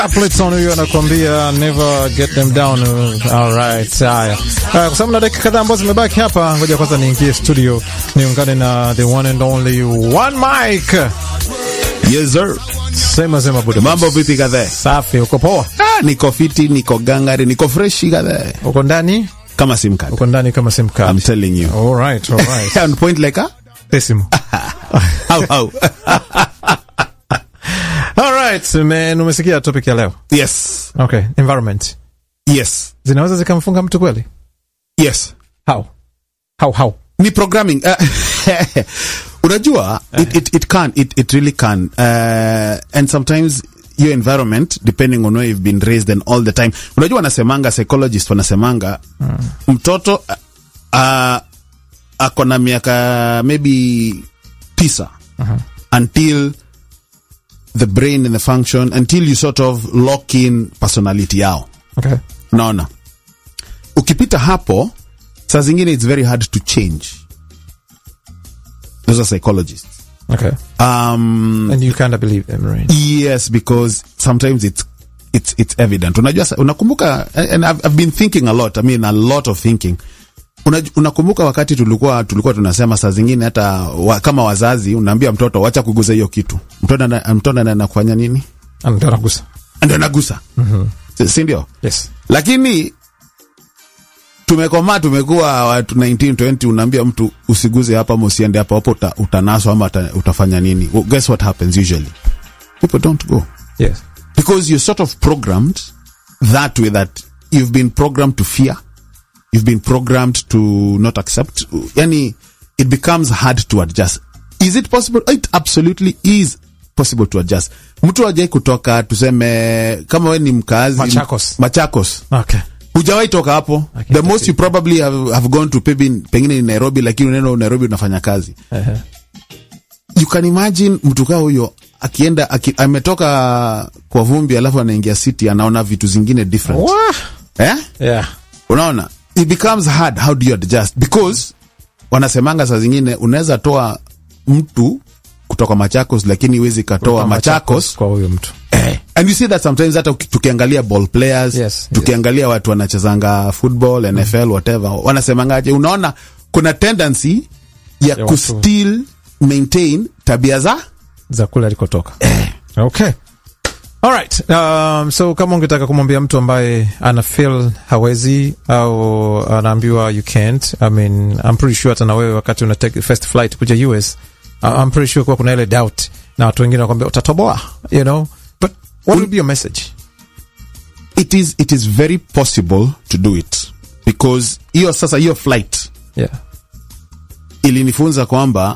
Appleton huyo anakuambia never get them down. All right, haya. Uh, kwa sababu na dakika kadhaa ambazo zimebaki hapa, ngoja kwanza niingie studio niungane na the one and only one mic. Yes sir. Sema sema buda. Mambo vipi kadhaa? Safi, uko poa? Ah, niko fiti, niko gangari, niko freshi kadhaa. Uko ndani? Kama sim card. Uko ndani kama sim card. I'm telling you. All right, all right. On point like a Decimal. how how. All right, man, umesikia topic ya leo? yes. Okay, environment. Yes. Zinaweza zikamfunga mtu kweli? Yes. How? How how? Ni programming. Uh, unajua it, it, it can it, it really can uh, and sometimes your environment depending on where you've been raised and all the time unajua wanasemanga psychologist wanasemanga mm. mtoto uh, uh, ako na miaka maybe tisa uh-huh. until the brain and the function until you sort of lock in personality yao Okay. naona ukipita hapo saa zingine it's very hard to change those are psychologists Okay. um, And you kind of believe them, right? yes because sometimes it's it's it's evident unajua sa- unakumbuka and I've, I've been thinking a lot i mean a lot of thinking Unaj, unakumbuka wakati tulikuwa tulikuwa tunasema saa zingine hata wa, kama wazazi unaambia mtoto wacha kuguza hiyo kitu mtoto ana- mtoto anaenda kufanya nini Ndio nagusa. ndio anagusa mm-hmm. si ndio Yes. lakini tumekomaa tumekuwa watu 19 20 unaambia mtu usiguze hapa ama usiende hapa hapo uta, utanaswa ama uta, utafanya nini well, guess what happens usually people don't go Yes. because you're sort of programmed that way that you've been programmed to fear you've been programmed to not accept yani it becomes hard to adjust is it possible it absolutely is possible to adjust mtu ajai kutoka tuseme kama we ni mkazi Machakos. machakos Okay. hujawahi toka hapo Okay, the most you probably have, have gone to pengine, pengine ni nairobi lakini unaenda nairobi unafanya kazi Uh-huh. you can imagine mtu kaa huyo akienda aki, ametoka kwa vumbi alafu anaingia city anaona vitu zingine different Wah. eh? Yeah. unaona it becomes hard how do you adjust because wanasemanga saa zingine unaweza toa mtu kutoka machakos lakini huwezi katoa machakos kwa huyo mtu. eh. and you see that sometimes hata uki- tukiangalia ball players Yes, tukiangalia watu wanachezanga football nfl whatever wanasemangaje unaona kuna tendency ya, Ya watu. kustill maintain tabia za za kule alikotoka. Okay. All right. Um, so kama ungetaka kumwambia mtu ambaye ana feel hawezi au anaambiwa you can't, I mean, I'm pretty sure hata na wewe wakati una take first flight kuja US, uh, I'm pretty sure kuwa kuna ile doubt na watu wengine wakwambia utatoboa, you know, but what would be your message? it is, it is very possible to do it because hiyo sasa hiyo flight Yeah. ilinifunza kwamba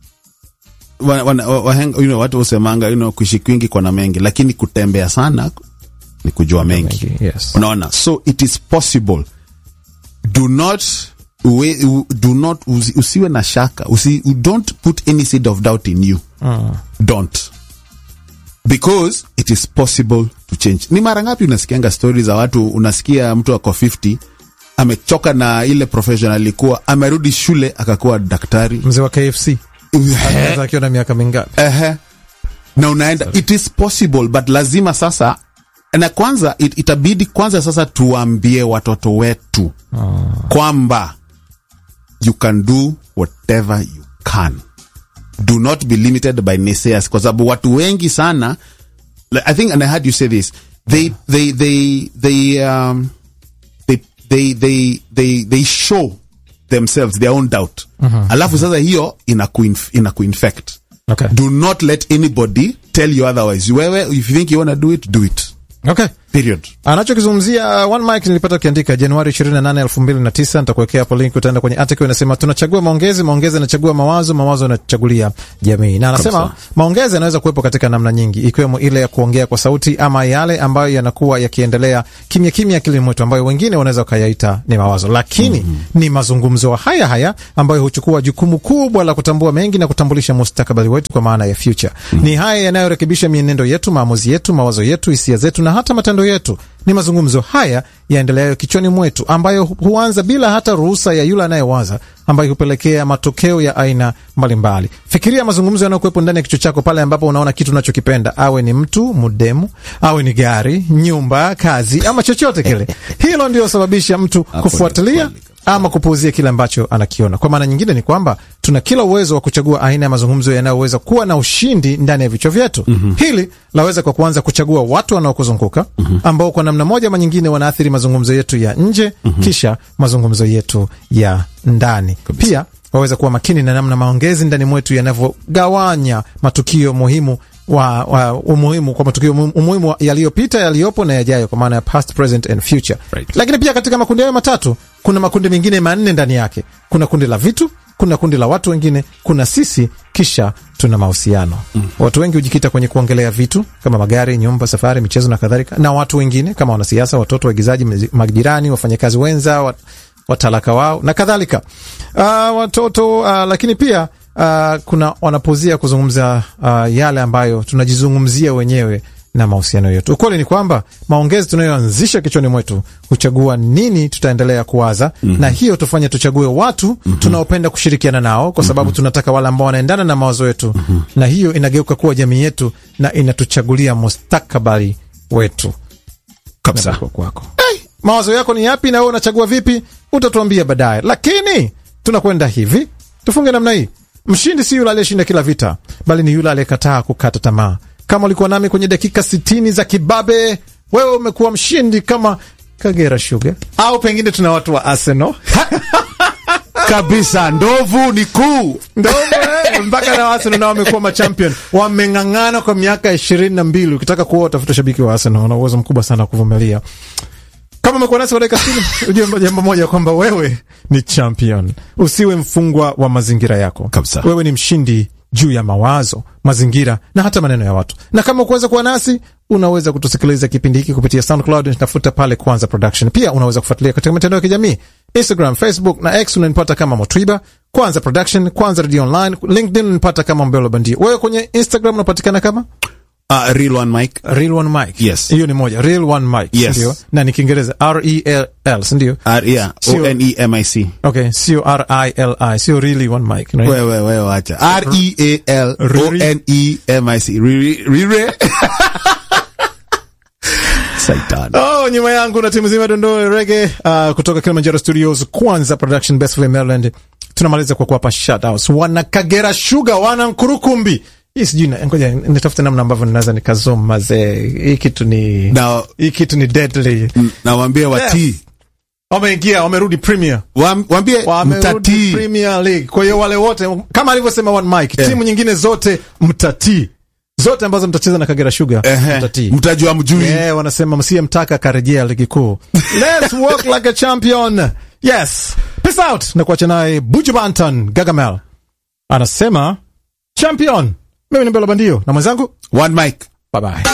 wa, wa, wa, wahenga- you know, watu husemanga you know, kuishi kwingi kwana mengi lakini kutembea sana ni kujua mengi Mengi, yes. unaona so it is possible do not we, u- do not usi, usiwe na shaka usi, don't put any seed of doubt in you Mm. don't because it is possible to change ni mara ngapi unasikianga stori za watu unasikia mtu ako 50 amechoka na ile profession alikuwa amerudi shule akakuwa daktari Mzee wa KFC anaweza akiwa na miaka mingapi? Ehe. na unaenda it is possible but lazima sasa na kwanza it, itabidi kwanza sasa tuambie watoto wetu kwamba you can do whatever you can do not be limited by naysayers kwa sababu watu wengi sana like, i think and i heard you say this they they they they um they they they they, they show themselves their own doubt alafu sasa hiyo inakuinf- inakuinfect Okay. do not let anybody tell you otherwise wewe if you think you wanna do it do it Okay. period anachokizungumzia one mic nilipata ukiandika Januari 28 2009. Nitakuwekea hapo link, utaenda kwenye article inasema tunachagua maongezi, maongezi yanachagua mawazo, mawazo yanachagulia jamii. Na anasema Kabisa. maongezi yanaweza kuwepo katika namna nyingi, ikiwemo ile ya kuongea kwa sauti ama yale ambayo yanakuwa yakiendelea kimya kimya akilini mwetu, ambayo wengine wanaweza wakayaita ni mawazo, lakini ni mazungumzo haya haya ambayo huchukua jukumu kubwa la kutambua mengi na kutambulisha mustakabali wetu kwa maana ya future. Ni haya yanayorekebisha mienendo yetu, maamuzi yetu, mawazo yetu, hisia zetu na hata matendo matendo yetu. Ni mazungumzo haya yaendeleayo kichwani mwetu, ambayo huanza bila hata ruhusa ya yule anayewaza, ambayo hupelekea matokeo ya aina mbalimbali. Fikiria mazungumzo yanayokuwepo ndani ya kichwa chako pale ambapo unaona kitu unachokipenda, awe ni mtu mudemu, awe ni gari, nyumba, kazi ama chochote kile. Hilo ndio sababisha mtu kufuatilia ama kupuuzia kile ambacho anakiona. Kwa maana nyingine ni kwamba tuna kila uwezo wa kuchagua aina ya mazungumzo yanayoweza kuwa na ushindi ndani ya vichwa vyetu. mm -hmm. Hili laweza kwa kuanza kuchagua watu wanaokuzunguka mm -hmm. ambao kwa namna moja ama nyingine wanaathiri mazungumzo yetu ya nje mm -hmm. kisha mazungumzo yetu ya ndani Kabisa. Pia waweza kuwa makini na namna maongezi ndani mwetu yanavyogawanya matukio muhimu wa, wa umuhimu kwa matukio umuhimu yaliyopita, yaliyopo na yajayo, kwa maana ya past, present and future Right. Lakini pia katika makundi hayo matatu kuna makundi mengine manne ndani yake. Kuna kundi la vitu, kuna kundi la watu wengine, kuna sisi, kisha tuna mahusiano. Mm. Watu wengi hujikita kwenye kuongelea vitu kama magari, nyumba, safari, michezo na kadhalika, na watu wengine kama wanasiasa, watoto, waigizaji, majirani, wafanyakazi wenza, wat, watalaka wao na kadhalika. Uh, watoto uh, lakini pia uh, kuna wanapozia kuzungumza uh, yale ambayo tunajizungumzia wenyewe na mahusiano yetu. Ukweli ni kwamba maongezi tunayoanzisha kichwani mwetu huchagua nini tutaendelea kuwaza, mm -hmm. na hiyo tufanye tuchague watu mm -hmm. tunaopenda kushirikiana nao, kwa sababu mm -hmm. tunataka wale ambao wanaendana na mawazo yetu mm -hmm. na hiyo inageuka kuwa jamii yetu na inatuchagulia mustakabali wetu kabisa. Kwako hey, mawazo yako ni yapi na wewe unachagua vipi? Utatuambia baadaye, lakini tunakwenda hivi, tufunge namna hii. Mshindi si yule aliyeshinda kila vita, bali ni yule aliyekataa kukata tamaa. Kama ulikuwa nami kwenye dakika sitini za kibabe, wewe umekuwa mshindi kama Kagera Sugar, au pengine tuna watu wa Arsenal kabisa. Ndovu ni kuu, ndovu mpaka na Arsenal nao wamekuwa machampion, wameng'ang'ana kwa miaka ishirini na mbili. Ukitaka kuwa utafuta shabiki wa Arsenal, una uwezo mkubwa sana wa kuvumilia. Kama umekuwa nasi kwa dakika sitini, ujue jambo moja kwamba wewe ni champion. Usiwe mfungwa wa mazingira yako kabisa. Wewe ni mshindi juu ya mawazo, mazingira na hata maneno ya watu. Na kama ukuweza kuwa nasi, unaweza kutusikiliza kipindi hiki kupitia SoundCloud, tafuta pale Kwanza Production. Pia unaweza kufuatilia katika mitandao ya kijamii Instagram, Facebook na X, unanipata kama Motwiba Kwanza Production, Kwanza Radio Online, LinkedIn unanipata kama Mbelo Bandia. Wewe kwenye Instagram unapatikana kama Uh, real one mic. Real one mic. Yes. Hiyo ni moja. Real one mic. Yes. Ndio. Na ni Kiingereza R E L L, si ndio? R, yeah. Sio- O N E M I C. Okay, sio R I L I, sio really one mic. No? Wewe wewe acha. R E A L O N E M I C. Riri rire. Saitan. Oh, nyuma yangu na timu zima dondoo rege uh, kutoka Kilimanjaro Studios, Kwanza Production, Bestville, Maryland. Tunamaliza kwa kuwapa shoutouts wana Kagera Sugar, wana Nkurukumbi. Hii sijui na- ngoja nitafute namna ambavyo ninaweza nikazoma mazee. Hii kitu ni Na hii kitu ni deadly. nawaambia watii. Wameingia, wamerudi Premier. Wam- Waambie Wamerudi mtatii. Premier League. Kwa hiyo wale wote kama alivyosema One Mike, Eh. timu nyingine zote mtatii. Zote ambazo mtacheza na Kagera Sugar Ehe. mtatii. Mtajua mjui. Yeah, wanasema msiye mtaka akarejea ligi kuu. Let's work like a champion. Yes. Peace out. Na kuacha naye Buju Banton Gagamel. Anasema champion. Mimi ni Mbelo Bandio na mwenzangu One mic. bye bye.